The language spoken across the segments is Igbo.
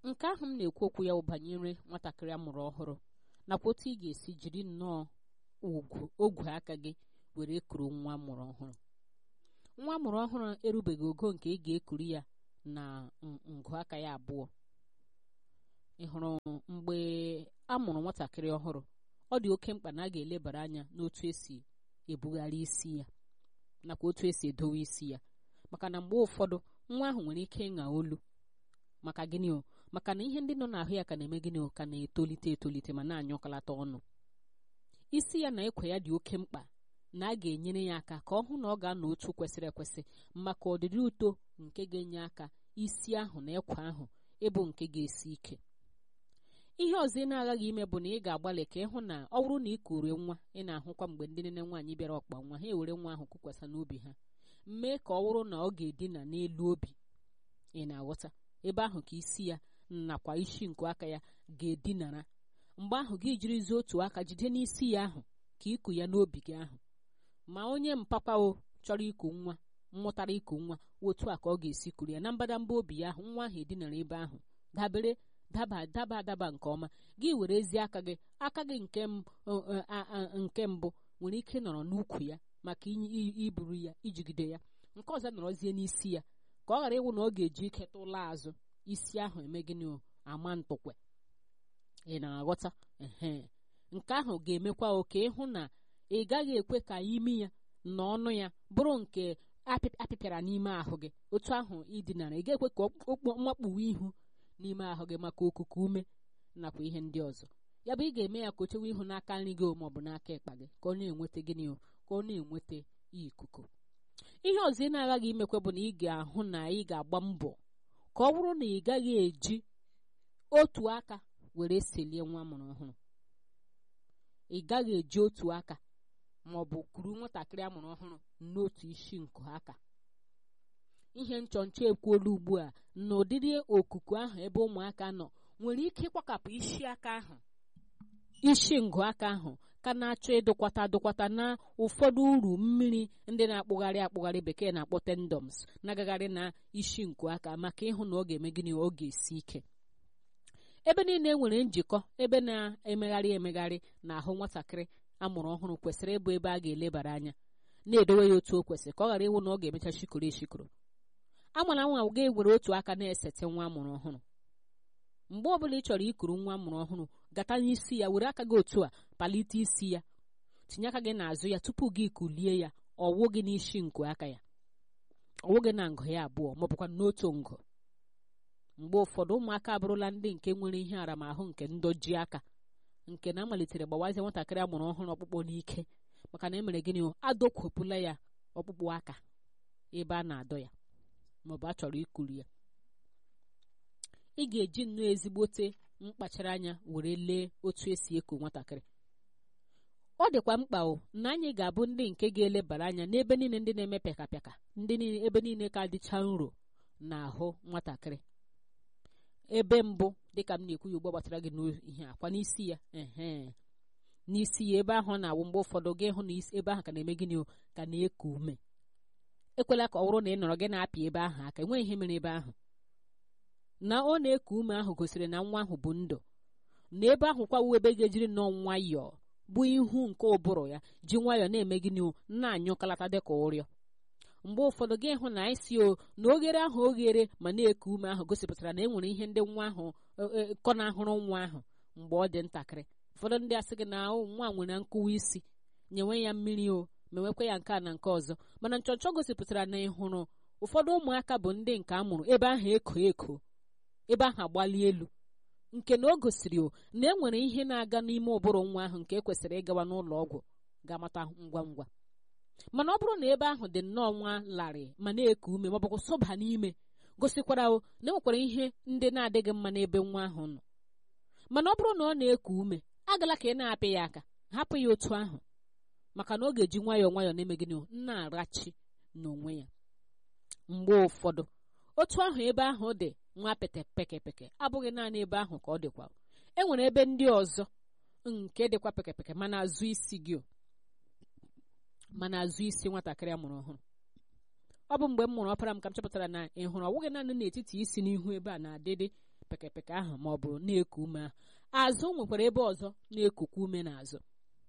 nke ahụ m na-ekwu okwu ya banyere nwatakịrị amụrụ ọhụrụ nakwa otu ị ga-esi jiri nnọọ ugwu ogwe aka gị were kuru nwa amụrụ ọhụrụ nwa amụrụ ọhụrụ erubeghị ogo nke ị ga-ekuru ya na ngụ aka ya abụọ ị hụrụ mgbe a mụrụ nwatakịrị ọhụrụ ọ dị oke mkpa na a ga-elebara anya n'otu esi ebugharị isi ya nakwa otu esi edowe isi ya maka na mgbe ụfọdụ nwa ahụ nwere ike ịṅa olu maka gịnị o maka na ihe ndị nọ n'ahụ ya ka na-eme gịnị o ka na-etolite etolite ma na-anyọkọlata ọnụ isi ya na ekwe ya dị oke mkpa na a ga-enyere ya aka ka ọ hụ na ọ ga-anọ otu kwesịrị ekwesị maka ọdịdị uto nke ga-enye aka isi ahụ na ekwe ahụ ịbụ nke ga-esi ike ihe ọzọ ị na-aghaghị ime bụ na ị ga-agbalị ka ịhụ na ọ bụrụ na ị kurie nwa ị na-ahụkwa mgbe ndị nne nwaanyị bịara ọkpa nwa ha ewere nwa ahụ kụkwasa n'obi ha mee ka ọ bụrụ na ọ ga-edina n'elu obi ị na-aghọta ebe ahụ ka isi ya nakwa isi nke aka ya ga-edinara mgbe ahụ gị jirizie otu aka jide n'isi ya ahụ ka iku ya n'obi gị ahụ ma onye mpapa o chọrọ iku nwa mmụtara iku nwa otu a ka ọ ga-esi kuru ya na mbadamba obi ya ahụ nwa ahụ edinara ebe ahụ dabere daba daba adaba nke ọma gị were ezi aka gị aka gị nke nke mbụ nwere ike nọrọ n'ukwu ya maka iburu ya ijigide ya nke ọzọ nọrọzie n'isi ya ka ọ ghara ịwụ na ọ ga-eji ike tụla azụ isi ahụ eme gịnị ama ntụkwe ị na-aghọta ehe nke ahụ ga-emekwa oke ịhụ na ị gaghị ekwe ka imi ya na ọnụ ya bụrụ nke apịpịara n'ime ahụ gị otu ahụ idinara ị ga-ekwe ka mmakpuwe ihu n'ime ahụ gị maka okuku ume nakwa ihe ndị ọzọ ya bụ ị ga-eme ya ka o chewe ihu n'aka nri gị ma ọ bụ n'aka ịkpa gị ka ọ na-enweta gịnị ka ọ na-enweta ikuku ihe ọzọ ị na-aghaghị imekwe bụ na ị ga-ahụ na ị ga-agba mbọ ka ọ bụrụ na ị gaghị eji otu aka were selie nwa amụrụ ọhụrụ ị gaghị eji otu aka ma ọ bụ kuru nwatakịrị amụrụ ọhụrụ n'otu isi nkụ aka ihe nchọnchọ ekwuola ugbu a na ụdịrị okuku ahụ ebe ụmụaka nọ nwere ike ịkwakapụ isi aka ahụ isi ngụ aka ahụ ka na-achọ ịdụkwata adụkwata na ụfọdụ uru mmiri ndị na-akpụgharị akpụgharị bekee na-akpọ tendoms na-agagharị na isi nkụ aka maka ịhụ na ọ ga-eme gịnị ọ ga-esi ike ebe niile nwere njikọ ebe na-emegharị emegharị na ahụ nwatakịrị amụrụ ọhụrụ kwesịrị ịbụ ebe a ga-elebara anya na-edowe ya otu o kwesịrị ka ọ ghara ịwụ na ọ ga-emecha shikoro eshikoro amara nwa ga-ewere otu aka na-esete nwa amụrụ ọhụrụ mgbe ọbụla ị chọrọ ikuru nwa amụrụ ọhụrụ gata n'isi ya were aka gị otu a palite isi ya tinye aka gị n'azụ ya tupu gị kulie ya ọwụ gị n'isi nku aka ya ọwụ gị na ngụ ya abụọ maọbụkwa n'otu ngụ mgbe ụfọdụ ụmụaka abụrụla ndị nke nwere ihe aramahụ nke ndoji aka nke na amalitere gbawazie nwatakịrị amụrụ ọhụrụ ọkpụkpọ n'ike maka na emere gịnị adọkwepụla ya ọkpụkpụ aka ebe a na-adọ ya maọbụ a chọrọ ikuru ya ị ga-eji nnọọ ezigbote mkpachara anya were lee otu esi eku nwatakịrị ọ dịkwa mkpa o na anyị ga-abụ ndị nke ga-elebara anya n'ebe niile ndị na-eme pịakapịaka ndị ebe niile ka dịcha nro n'ahụ nwatakịrị ebe mbụ dịka m na-ekwu ya ugbo gbasara gị n'ihe akwa n'isi ya ehe n'isi ya ebe ahụ na-awụ mgbe ụfọdụ gị hụ na ebe ahụ ka na-eme gịnị o ka na-eku ume ekwela ka ọ bụrụ na ị nọrọ gị na-apị ebe ahụ aka enweghị ihe mere ebe ahụ na ọ na-eku ume ahụ gosiri na nwa ahụ bụ ndụ na ebe ahụ kwawu ebe ga-ejiri nnọọ nwayọọ bụ ihu nke ụbụrụ ya ji nwayọọ na-eme gịnị o na-anyụkalata dịka ụrịọ mgbe ụfọdụ gị hụ na isi o na oghere ahụ oghere ma na-eku ume ahụ gosipụtara na e nwere ihe ndị nwa ahụ kọ na-ahụrụ nwa ahụ mgbe ọ dị ntakịrị ụfọdụ ndị asị gị na nwa nwere nkụwa isi nyewe ya mmiri o mewekwa ya nke a na nke ọzọ mana nchọnchọ gosipụtara na ịhụrụ ụfọdụ ụmụaka bụ ndị nke a mụrụ ebe ahụ eko eko ebe ahụ agbali elu nke na o gosiri o na e nwere ihe na-aga n'ime ụbụrụ nwa ahụ nke ekwesịrị ịgawa n'ụlọ ọgwụ ga-amata ngwa ngwa mana ọ bụrụ na ebe ahụ dị nnọọ nwa larịị ma na-eku ume ma ọ bụkwa sọba n'ime gosikwara o na enwekwara ihe ndị na-adịghị mma n'ebe nwa ahụ nọ mana ọ bụrụ na ọ na-eku ume agala ka ị na-apị ya aka hapụ ya otu ahụ maka na ọ ga-eji nwayọọ nwayọọ na-eme gịnị na-arachi n'onwe ya mgbe ụfọdụ otu ahụ ebe ahụ dị nwa pete pekepeke abụghị naanị ebe ahụ ka ọ dịkwa e nwere ebe ndị ọzọ nke dịkwa pekepeke mana azụ isi gị mana azụ isi nwatakịrị amụrụ ọhụrụ ọ bụ mgbe m mụrụ ọpara m ka m chọpụtara na ị hụrụ ọwụghị naanị n'etiti isi n'ihu ebe a na-adịdị pekepeke ahụ ma ọ bụ na-eku ume ahụ azụ nwekwara ebe ọzọ na-ekukwa ume n'azụ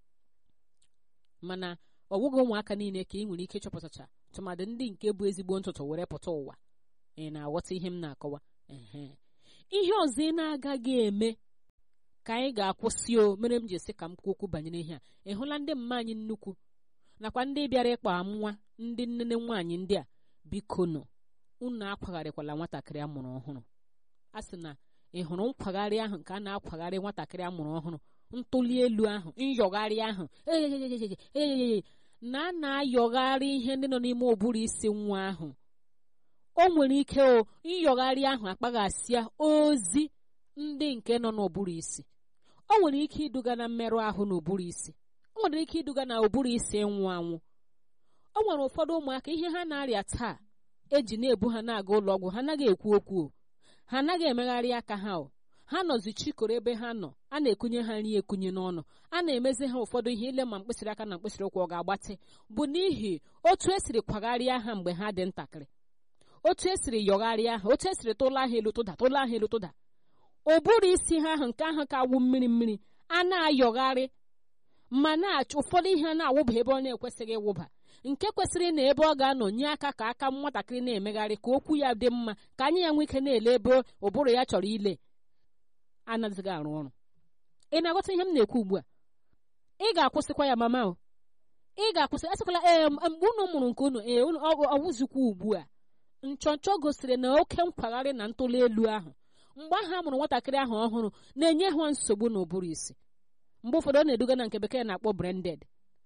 mana ọ bụghị ụmụaka niile ka ị nwere ike ịchọpụtacha tụmadị ndị nke bụ ezigbo ntụtụ were pụta ụwa ị na-aghọta ihe m na-akọwa ehe ihe ọzọ ị na-agaghị eme ka anyị ga-akwụsị o mere m ji esi ka m kwuo okwu banyere ihe a ị hụla ndị mma anyị nnukwu nakwa ndị bịara ịkpa nwa ndị nnene nwaanyị ndị a biko nọ unu akwagharịkwala nwatakịrị a mụrụ ọhụrụ a sị na ị hụrụ nkwagharị ahụ nke a na-akwagharị nwatakịrị a mụrụ ọhụrụ ntụli elu ahụ nyọgharị ahụ eyeyeyeye na a na-ayọgharị ihe ndị nọ n'ime ụbụrụ isi nwa ahụ o nwere ike o nyọgharị ahụ akpaghasịa ozi ndị nke nọ n'ụbụrụ isi o nwere ike iduga na mmerụ ahụ n'ụbụrụ isi o nwere ike iduga na ụbụrụ isi ịnwụ anwụ o nwere ụfọdụ ụmụaka ihe ha na-arịa taa eji na-ebu ha na-aga ụlọ ọgwụ ha anaghị ekwu okwu o ha anaghị emegharị aka ha o ha nọzi chikoro ebe ha nọ a na-ekunye ha nri ekunye n'ọnụ a na-emezi ha ụfọdụ ihe ile ma mkpịsịrị aka na mkpịsịrị ụkwụ ọ ga-agbatị bụ n'ihi otu esiri kwagharịa ha mgbe ha dị ntakịrị otu esiri yọgharịa ha otu esiri tụla ha elu tụda tụla ha elu tụda ụbụrụ isi ha ahụ nke ahụ ka wụ mmiri mmiri a na-ayọgharị ma na-achọ ụfọdụ ihe a na-awụba ebe ọ na-ekwesịghị ịwụba nke kwesịrị na ebe ọ ga-anọ nye aka ka aka nwatakịrị na-emegharị ka okwu ya dị mma ka anya ya nwee ike na-ele ebe ụbụrụ ya chọrọ ile anaghịzị arụ ọrụ ị na-aghọta ihe m na-ekwu ugbu a ị ga-akwụsịkwa ya mama o ị ga-akwụsị asịkwala ee mgbe unu mụrụ nke unu ee ọwụzikwa ugbu a nchọnchọ gosiri na oke nkwagharị na ntụli elu ahụ mgbe ahụ a mụrụ nwatakịrị ahụ ọhụrụ na-enye ha nsogbu n'ụbụrụ isi mgbe ụfọdụ ọ na-eduga na nke bekee na-akpọ branded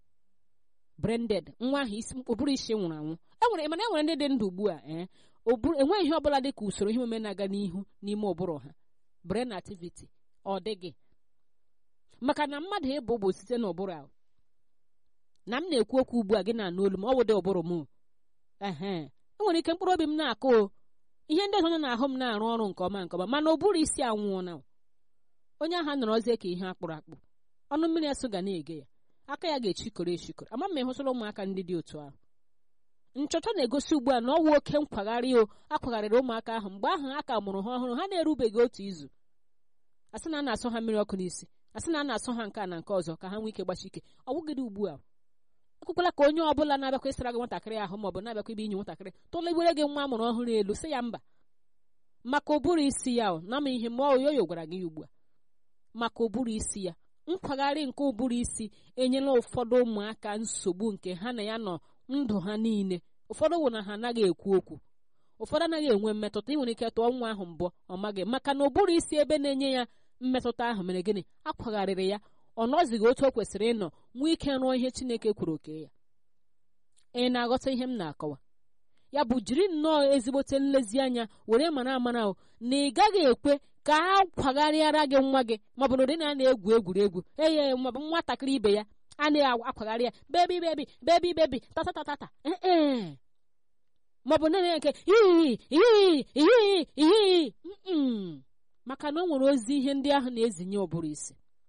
branded nwa ahụ ụbụrụ isi nwụrụ anwụ enwere mana enwere ndị dị ndụ ugbu a ee enweghị ihe ọbụla dị ka usoro ihe omume na-aga n'ihu n'ime ụbụrụ ha brain activity ọ dịghị maka na mmadụ ịbụ bụ site n'ụbụrụ ahụ na m na-ekwu okwu ugbu a gị na-anụ olu m ọ wụdị ụbụrụ m ehe enwere ike mkpụrụ obi m na-akụ ihe ndị ọzọ nọ n'ahụ m na-arụ ọrụ nke ọma nke ọma mana ụbụrụ isi anwụọ na onye ahụ nọrọzie ka ihe akpụrụ akpụ ọnụ mmiri asụ ga na-ege ya aka ya ga-echikọrọ echikọrọ ama m ịhụsịla ụmụaka ndị dị otu ahụ nchọcha na-egosi ugbu a na ọwụ oke nkwagharị o akwagharịrị ụmụaka ahụ mgbe ahụ a ka mụrụ ha ọhụrụ ha na-erubeghị otu izu asị na a na-asọ ha mmiri ọkụ n'isi asị na a na-asọ ha nke a na nke ọzọ ka ha nwee ike gbachi ike ọ bụgịdị ugbu a ekwekwala ka onye ọbụla na-abịakwa ịsara gị nwatakịrị ahụ maọbụ na-abịakwa ibe inye nwatakịrị tụlegbere gị nwa amụrụ ọhụrụ elu sị ya mba maka ụbụrụ isi ya na ma ihe ma oyoyo gwara gị ugbu a maka ụbụrụ isi ya nkwagharị nke ụbụrụ isi enyela ụfọdụ ụmụaka nsogbu nke ha na ya nọ ndụ ha niile ụfọdụ wụ na ha anaghị ekwu okwu ụfọdụ anaghị enwe mmetụta ị nwere ike tụọ nwa ahụ mbọ ọ maghị maka na ụbụrụ isi ebe na-enye ya mmetụta ahụ mere gịnị akwagharịrị ya ọ nọzighị otu o kwesịrị ịnọ nwee ike rụọ ihe Chineke kwuru oke ya ị na-aghọta ihe m na-akọwa ya bụ jiri nnọọ ezigbote nlezianya were mara amara na ị gaghị ekwe ka a kwagharịara gị nwa gị maọbụ na ụdị na a na-egwu egwuregwu eye maọbụ nwatakịrị ibe ya a na-akwagharị ya bebi bebi bebi bebi tatatatata ee maọbụ nne nke iyi iyi iyi iyi maka na o nwere ozi ihe ndị ahụ na-ezinye ụbụrụ isi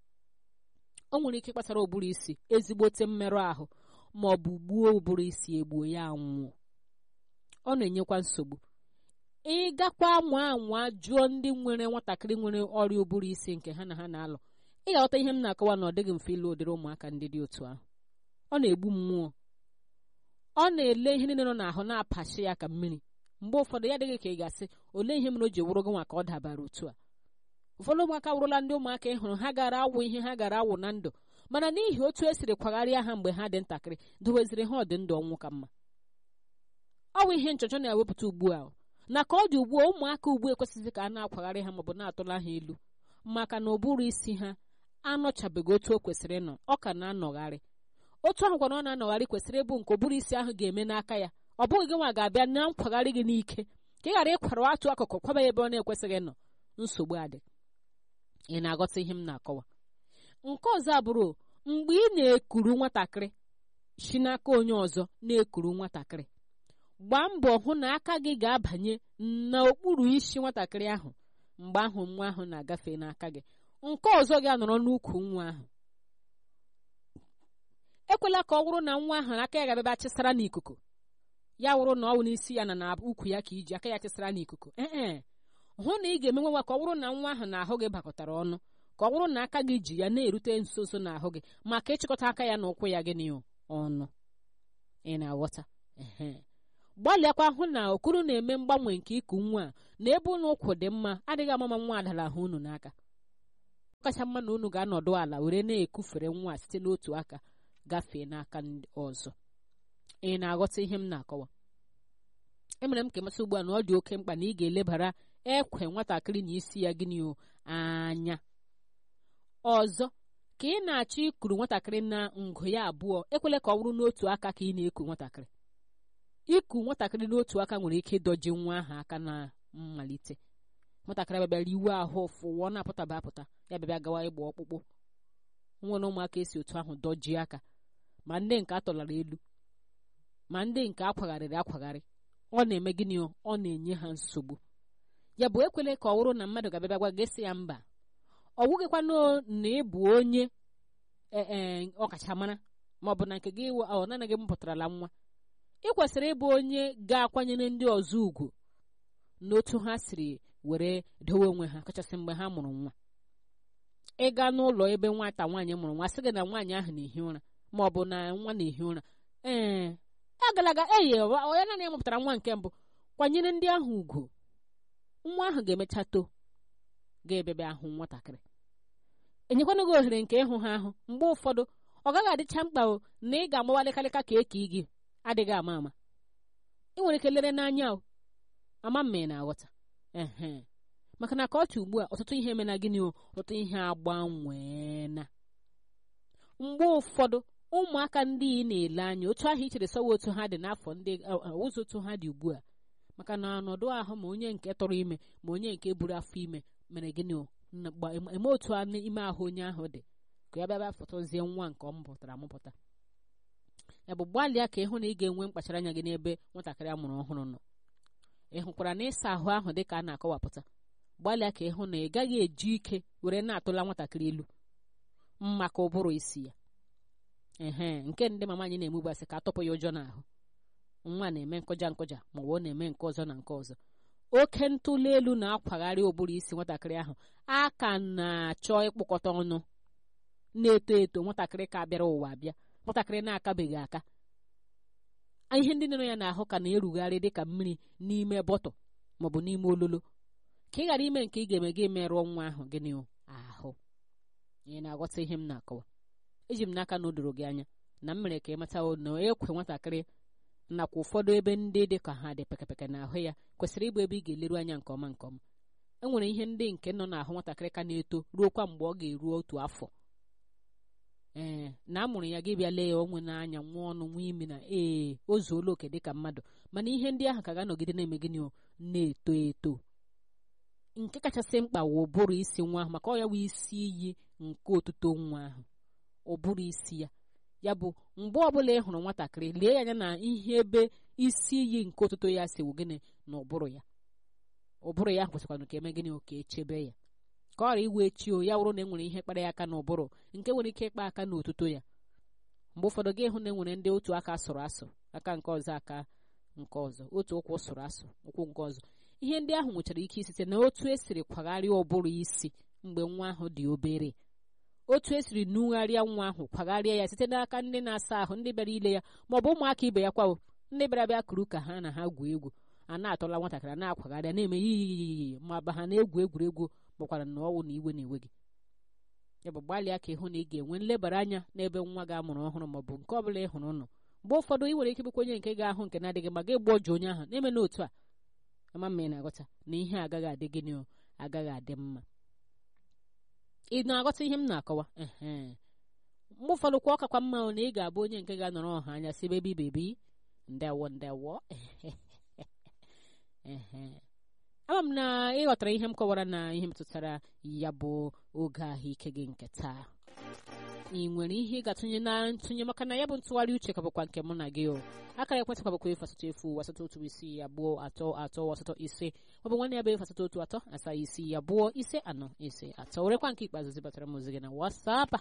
o nwere ike ịkpatara ụbụrụ isi ezigbote mmerụ ahụ ma ọ bụ gbuo ụbụrụ isi egbuo ya anwụọ ọ na-enyekwa nsogbu ịgakwa anwa anwa jụọ ndị nwere nwatakịrị nwere ọrịa ụbụrụ isi nke ha na ha na-alụ ị ga-aghọta ihe m na-akọwa na ọ dịghị mfe ịlụ ụdịrị ụmụaka ndị dị otu ahụ ọ na-egbu mmụọ ọ na-ele ihe niile nọ n'ahụ na-apachi ya ka mmiri mgbe ụfọdụ ya dịghị ka ị ga-asị olee ihe mere o ji wụrụ gị nwa ka ọ dabara otu a ụfọdụ ụmụaka wụrụla ndị ụmụaka ị hụrụ ha gara awụ ihe ha gara awụ na ndụ mana n'ihi otu esiri kwagharịa ha mgbe ha dị ntakịrị doweziri ha ọdị ndụ ọnwụ ka mma ọ bụ ihe nchọchọ na-ewepụta ugbu a na ka ọ dị ugbu a ụmụaka ugbu ekwesịghị ka a na-akwagharị ha maọbụ na-atụla ha elu maka na ụbụrụ isi ha anọchabeghị otu o kwesịrị ịnọ ọ ka na-anọgharị otu ahụ kwana ọ na-anọgharị kwesịrị ịbụ nke ụbụrụ isi ahụ ga-eme n'aka ya ọ bụghị gị nwa ga-abịa na nkwagharị gị n'ike ka ị ghara ịkwara atụ akụkụ kwaba ebe ọ na-ekwesịghị ịnọ nsogbu adị ị na-aghọta ihe m na-akọwa nke ọzọ abụrụ mgbe ị na-ekuru nwatakịrị si n'aka onye ọzọ na-ekuru nwatakịrị gbaa mbọ hụ na aka gị ga-abanye n'okpuru isi nwatakịrị ahụ mgbe ahụ nwa ahụ na-agafe n'aka gị nke ọzọ gị anọrọ n'ukwu nwa ahụ ekwela ka ọ wụrụ na nwa ahụ aka ya ga-abịa chịsara n'ikuku ya wụrụ na ọ wụ n'isi ya na na ukwu ya ka iji aka ya chịsara n'ikuku ee hụ na ị ga-eme nwa ka ọ bụrụ na nwa ahụ na ahụ gị bakọtara ọnụ ka ọ bụrụ na aka gị ji ya na-erute nso nso n'ahụ gị maka ịchịkọta aka ya na ụkwụ ya gịnị ọnụ ị na-aghọta gbalịakwa hụ na okuru na-eme mgbanwe nke iku nwa a na ebe ụlọ ụkwụ dị mma adịghị amama nwa adala ahụ unu n'aka kacha mma na unu ga-anọdụ ala were na-ekufere nwa site n'otu aka gafee n'aka ọzọ ị na-aghọta ihe m na-akọwa emere m ka ịmasị ugbu a na ọ dị oke mkpa na ị ga-elebara ekwe nwatakịrị na isi ya gịnị o anya ọzọ ka ị na-achọ ikuru nwatakịrị na ngụ ya abụọ ekwela ka ọ bụrụ n'otu aka ka ị na-eku nwatakịrị iku nwatakịrị n'otu aka nwere ike ịdọji nwa ahụ aka na mmalite nwatakịrị abịabịara iwe ahụ fụwọ na-apụtaba apụta ya bịabịa gawa ịgba ọkpụkpụ nwere ụmụaka esi otu ahụ dọjie aka ma ndị nke atọlara elu ma ndị nke akwagharịrị akwagharị ọ na-eme gịnị ọ na-enye ha nsogbu ya bụ ekwele ka ọ bụrụ na mmadụ ga-abịa gwa gị sị ya mba ọ wụghịkwana na ị bụ onye ee ọkachamara ma ọ bụ na nke gị ọ naghị m pụtarala nwa ị kwesịrị ịbụ onye ga-akwanyere ndị ọzọ ugwu n'otu ha siri were dowe onwe ha kachasị mgbe ha mụrụ nwa ịga n'ụlọ ebe nwata nwaanyị mụrụ nwa sị gị na nwaanyị ahụ na-ehi ụra ma ọ bụ na nwa na-ehi ụra ee agalaga eyi onye naanị ya mụpụtara nwa nke mbụ kwanyere ndị ahụ ugwu nwa ahụ ga-emecha too ga-ebebe ahụ nwatakịrị enyekwana gị ohere nke ịhụ ha ahụ mgbe ụfọdụ ọ gaghị adịcha mkpa na ị ga-amawalịkarịka ka eke gị adịghị ama ama ị nwere ike lere n'anya o ama mma ị na-aghọta ehe maka na ka ọ dị ugbu a ọtụtụ ihe emena gịnị o ọtụtụ ihe agbanweena mgbe ụfọdụ ụmụaka ndị ị na-ele anya otu ahụ i chere sọwa otu ha dị n'afọ ndị ụzọ otu ha dị ugbu a maka na ọnọdụ ahụ ma onye nke tọrọ ime ma onye nke buru afọ ime mere gịnị o eme otu ime ahụ onye ahụ dị ka ya bịa fọtọzie nwa nke ọ mụpụtara amụpụta ya bụ gbalịa ka ịhụ na ị ga-enwe mkpachara anya gị n'ebe nwatakịrị a mụrụ ọhụrụ nọ ị hụkwara na ịsa ahụ ahụ dị ka a na-akọwapụta gbalịa ka ịhụ na ị gaghị eji ike were na-atụla nwatakịrị elu maka ụbụrụ isi ya ehe nke ndị mama anyị na-emegbasị ka atọpụ ya ụjọ n'ahụ nwa na-eme nkụja nkụja ma ọ na-eme nke ọzọ na nke ọzọ oke ntụli elu na-akwagharị ụbụrụ isi nwatakịrị ahụ a ka na-achọ ịkpụkọta ọnụ na-eto eto nwatakịrị ka bịara ụwa bịa nwatakịrị na-akabeghị aka ihe ndị nọ ya n'ahụ ka na-erugharị dịka mmiri n'ime bọtụ maọbụ n'ime ololo ka ị ghara ime nke ị ga-eme gị merụọ nwa ahụ gịnị ahụ ị na-aghọta ihe m na-akọwa eji m n'aka na o doro gị anya na m mere ka ị mata na ekwe nwatakịrị nakwa ụfọdụ ebe ndị dị ka ha dị pekepeke n'ahụ ya kwesịrị ịbụ ebe ị ga-eleru anya nke ọma nke ọma e nwere ihe ndị nke nọ n'ahụ nwatakịrị ka na-eto ruo kwa mgbe ọ ga-eru otu afọ ee na a mụrụ ya gị bịa lee ya onwe n'anya nwa ọnụ nwa imi na ee o zuola oke dịka mmadụ mana ihe ndị ahụ ka ga-anọgide na-eme gịnị na-eto eto nke kachasị mkpa wụ ụbụrụ isi nwa ahụ maka ọ ya wụ isi iyi nke otuto nwa ahụ ụbụrụ isi ya ya bụ mgbe ọbụla ị hụrụ nwatakịrị lee ya anya na ihe ebe isi iyi nke otuto ya si wụ gịnị na ụbụrụ ya ụbụrụ ya kwesịkwanụ ka eme gịnị ka echebe ya ka ọ ghara iwe chi o ya wụrụ na enwere ihe kpara ya aka n'ụbụrụ nke nwere ike ịkpa aka n'otuto ya mgbe ụfọdụ gị hụ na enwere ndị otu aka sụrụ asụ aka nke ọzọ aka nke ọzọ otu ụkwụ sụrụ asụ ụkwụ nke ọzọ ihe ndị ahụ nwechara ike site na otu esiri kwagharịa ụbụrụ isi mgbe nwa ahụ dị obere otu esiri nugharịa nwa ahụ kwagharịa ya site n'aka ndị na-asa ahụ ndị bịara ile ya ma ọ bụ ụmụaka ibe ya kwawo ndị bịara bịa kuru ka ha na ha gwuo egwu a na-atọla nwatakịrị na-akwagharịa na-eme yiyiyiyi ma ba ha na-egwu egwuregwu makwara na ọnwụ na iwe na-ewe gị ya bụ gbalịa ka ịhụ na ị ga-enwe nlebara anya n'ebe nwa gị amụrụ ọhụrụ maọbụ nke ọ bụla ị hụrụ nọ mgbe ụfọdụ ị nwere ike bụkwa onye nke ga-ahụ nke na-adịghị ma gị gbọjụ onye ahụ na-eme n'otu a ama mma ị na-aghọta na ihe agaghị adị gịnị agaghị adị mma ị na-aghọta ihe m na-akọwa ehe mgbe ụfọdụ kwa ọ kakwa mma na ị ga-abụ onye nke ga-anọrọ ọha anya si bebi bebi ndewo ndewo ehe ama m na ị ghọtara ihe m kọwara na ihe metụtara ya bụ oge ahụike gị nke taa ị nwere ihe ị ga-atụnye na ntụnye maka na ya bụ ntụgharị uche ka bụkwa nke mụ na gị o akara ekwentị ka bụkwa efu asatọ efu asatọ otu isii abụọ atọ atọ asatọ ise ọ bụ nwanne ya bụ efu asatọ otu atọ asaa isii abụọ ise anọ ise atọ werekwa nke ikpeazụ zibatara m ozi gị na wasapa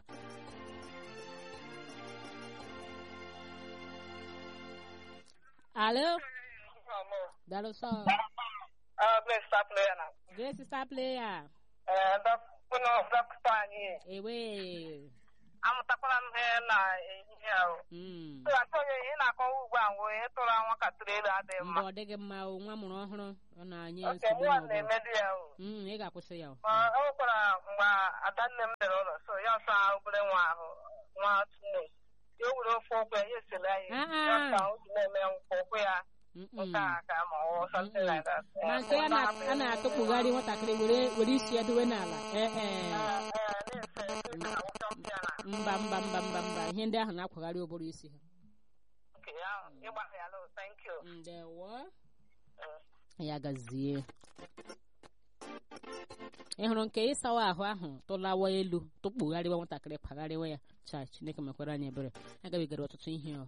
alo daalụ sọ Uh, bless stop there now. Grace star player. Ee, dọkịta dọkịta anyị Ewe. amụtakwala m ihe na ehihie ahụ. Mm. So, Antonio, ihe na-akọwa ugbu a nwere ihe tụrụ nwatakịrị elu adịghị Mba mma. ọ dịghị mma o nwa mụrụ ọhụrụ ọ na-anye Oke, nsogbu nwa n'ọgbọ. na-emedu ya o. Mm, ị ga-akwụsị ya o. Ma o nwekwara mgbe adanne m bịara ụlọ so ya ọsa obere nwa ahụ nwa tunes ya o were ofe ụkwụ ya ya esele anyị Ah, ah. ya ọsa o ji na-eme nkwa ụkwụ ya Mm-mm. nke a ka ma ọ something Mm-mm. like that. Ma Eh, nke a na- ọ a na-atụkpugharị nwatakịrị were were isi ya dowe n'ala. Ee Eh, ee. eh, na-efe efe na awụcha mpị ya na Mba mba mba mba mba ihe ndị ahụ na-akwagharị ụbụrụ isi ha. nke ya ịgbara ya lo thank you. Ndewo. Eh. ya gazie ị hụrụ nke ịsawa ahụ ahụ tụlawa elu tụkpugharịwa nwatakịrị pagharịwa ya cha chineke mekwara anyị ebere agabigara ọtụtụ ihe ọ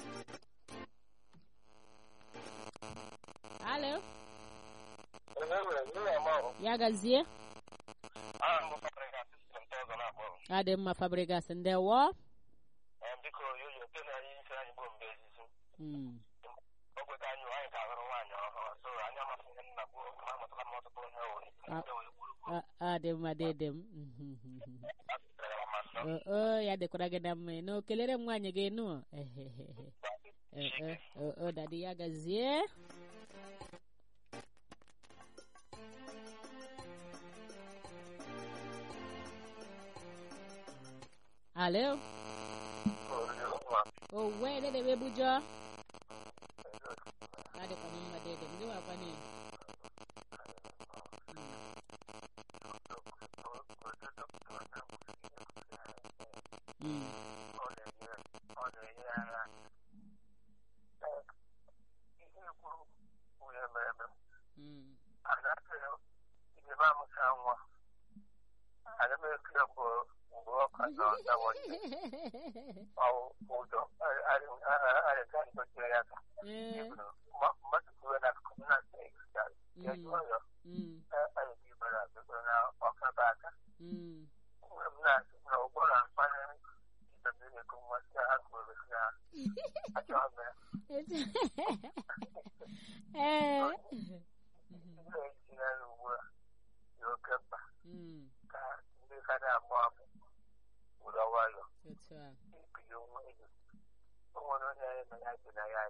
alo ya gazie ya dị mma fabrigas ndewo biko yoyo oke na anyị isi anyị bụ mgbe ezizi Mm, ogwe ka anyị anyị ka ahụrụ nwaanyị ọhụrụ so anyị amasị ihe nna bụ ma amụtala m ọtụtụ ihe owere Ah. ndị wee gburu a- a dị mma dede m ma nsọ o o, ya dịkwara gị na mma no kelere m nwaanyị gị nụ ehehehe Eh, eh, oh, oh, dadi ya gazie alo o wee dede wee bujọ adịkwa m mma dede m gị wakwa na Mm, ọ na-enye ọ na-enye anya ihe kwuru onye mere eme mm. agaghị ihe m amụta nwa aga m ekele bụ mgbe ọ ka nọ ndawanye ọwụ ụjọ arịga ndochie ya ka Eh, mmadụ kwuwe na akụkụ na ya jụọ ya mm, anyị ibere abịa na ọkaba aka mm. mgbe m na-asị na ụgbọ na-akpanye ibe mmiri ego nwa si ha kwuru si na achọ m ya Eh, ihe eji ya ugbu a dị oke mkpa mm, ka ndị ka na-amụ amụ were nwayọ otu a. ibili onwe elu o nwere onye anyị na ya bi na ya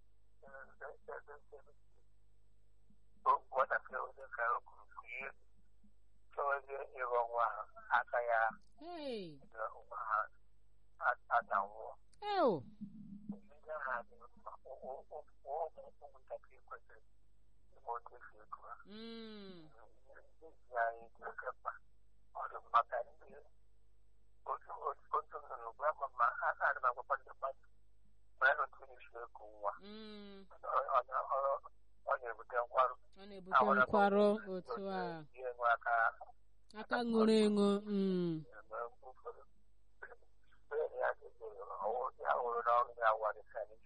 nwatakịrị onye ka o kwuru kwuye chọwazie ịghọ nwa ha aka ya Hey, nwa ha adanwụọ ew, ndị agha dị mkpa ụmụntakịrị kwesịrị ime otu esi ego ha mm, n'ihi anyị dị oke mkpa ọ dị maka ndị otu otu nnụnụ gwa ma ma a na-adị m agwakwa ndị mmadụ ma ya na otu esi eku nwa mm. ọ na-ebute nkwarụ ọ na-ebute nkwarụ otu a ihe nwe aka aka ṅụrụ ịṅụ mm, mgbe ụfọdụ onye ya ya hụrụ n'ọrụ ya wara sani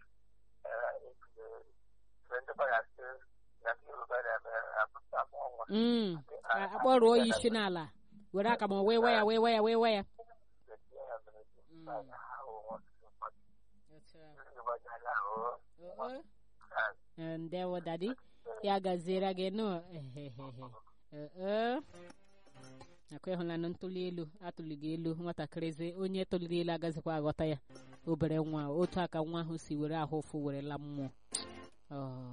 ndị gbara sị na ndị yoruba na-eme apụta nwa mm. A- akpọrọ ya isi n'ala were aka ma wee wa ya wee wa ya wee wa ya Mm. Otu a. Oh, oh. Eh, ndewo dadi ya gaziere gị nụ ehehehe Eh, eh. nakwa ịhụlanụ ntụli elu atụlighị elu nwatakịrịzi onye tụliri elu agazikwa aghọta ya obere nwa otu aka nwa ahụ si were ahụ ụfụ were la mmụọ Oh.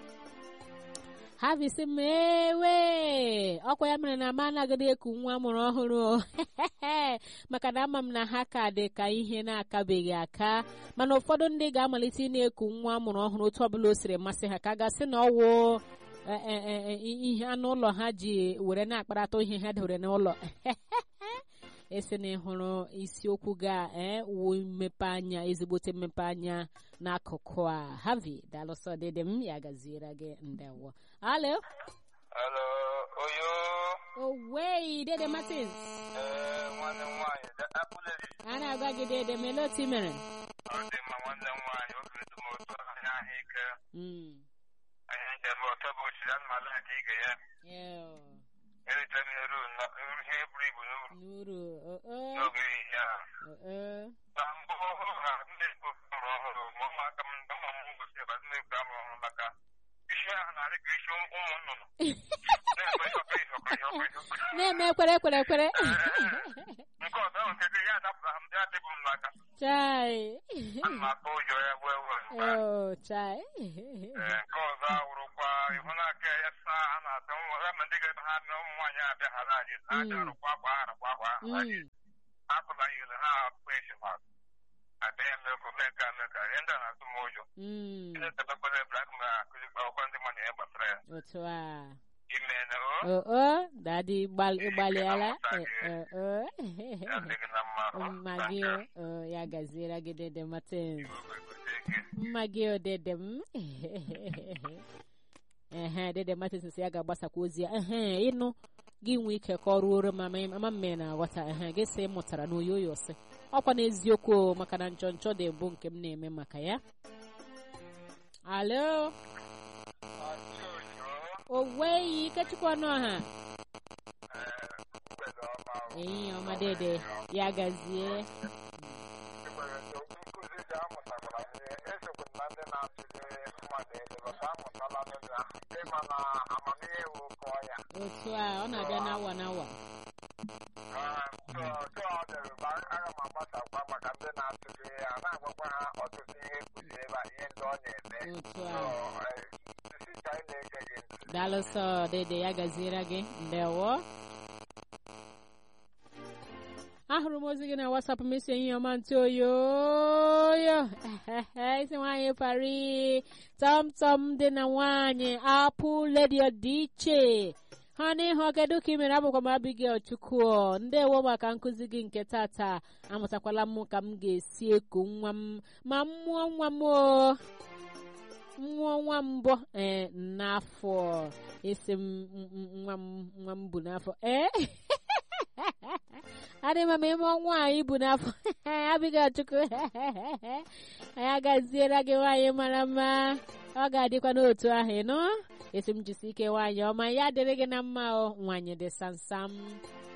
ha bisi m ewe ọkwa ya mere na m anaghịdị eku nwa mụrụ ọhụrụ o. maka na ama m na ha ka dị ka ihe na-akabeghị aka mana ụfọdụ ndị ga-amalite ị na-eku nwa amụrụ ọhụrụ otu ọbụla o siri masị ha ka a gasị na ọwụ e- e- e- e- ihe anụ ụlọ ha ji were na-akparata ihe ha dewere n'ụlọ esi na ịhụrụ isiokwu ga ee wu mmepe anya ezigbote mmepe anya n'akụkụ a havi dalụsọ dịdị m ya gaziere gị ndewo alo Hello, Oyo. owei dede martins Ee, nwanne m nwaanyị, akpụleri. a na-agwa gị dede mele otu i mere Ọ dị mma nwanne m nwaanyị, obi dị m ụtọ anya ahụ ike. Mm. Anyị njem ọtọ bụ ochiri anụ ala aka ige ya. Ew. Erite m ihe ruo na ihe buru ibu n'uru n'uru o- o, n'oge ehihie a. o- o. Na mbụ ọhụrụ ha ndị Igbo mụrụ ọhụrụ ma ụmụaka m ndị ụmụ m gosi ebe ndị Igbo amụrụ ọhụrụ maka isi ahụ na-arị ka isi ụmụ nnụnụ. Na-ekwe ịchọta ihe na-eme ekwere ekwere ekwere nke ọzọ ahụ nke gị ya adapụta m ya dịbụ m n'aka chai ana m atụ ụjọ ya wee wee oh chai Ee, nke ọzọ awụrụkwa ihu na-aka ya saa a na-atụ nwa ya ma ndị ga-ebe ha na ụmụ nwaanyị abịa ha na-ajị ha Mm. bịa rụkwa akwa ha rụkwa akwa ha na-ajị Mm, apụla yiri ha akpụ esemokwu abịa ya mmekọ mee ka mee ka ihe ndị a na-atụ m ụjọ mm, ndị tebekwele blak ma akụzikwa akwụkwọ ndị mmadụ ihe gbasara ya otu a ime na o oh oh dadi gbal- ịgbalịala Eh, eh, oh. ya adịghị na mma o. mma gị oh, ya gaziere gị dede Martins Iwe gote gị. mma gị odede m ehe dede Martins sị ya ga-agbasakwa ozi ya ehe ịnụ gị nwee ike ka ọ ruoro ma ma- ma mme na-aghọta ehe gị sị mụtara na oyoyo sị ọkwa n'eziokwu o, maka na nchọ nchọ dị bụ nke m na-eme maka ya alo Achị oyo, o nweghị ikechukwu ọnụ ọha ee, mgbede ọma o. ehihie ọma dede ya gazie Enwere ndị nkụzi ji amụtakwara ihe esokwe na ndị na-atụle mmadụ elu bata amụtala n'ụzọ ahụ ịma na amamihe wụ kọọ ya otu a ọ na-abịa n'awa n'awa aga m agbasakwa maka ndị na-atụle ya na-agwakwa ha ọtụtụ ihe kụzi ebe a ihe ndị ọ na-eme otu a sisi anyị na-ege gị ntị daalụsọ dede ya gaziere gị ndewo ahụrụ m ozi gị na wasapụ m isi ehihie ọma ntị oyoyo isi nwaanyị pari tọmtọm dị na nwaanyị apụ ledio dị iche ha n'ihu kedu ka ị mere abụkwa m Abigail Chukwu ndewo maka nkụzi gị nke tata amụtakwala m ka m ga-esi eku nwa m ma mmụọ nwa m o nwa nwa mbụ ee n'afọ esi m m- m- nwa m nwa m bụ n'afọ ee adị m ama ime ọnwa anyị bụ n'afọ abịghị chukwu anyị agaziere gị nwaanyị mara mma ọ ga-adịkwa n'otu ahụ ịnụ esi m jisi ike nwaanyị ọma ya dịrị gị na mma o nwaanyị dị samsam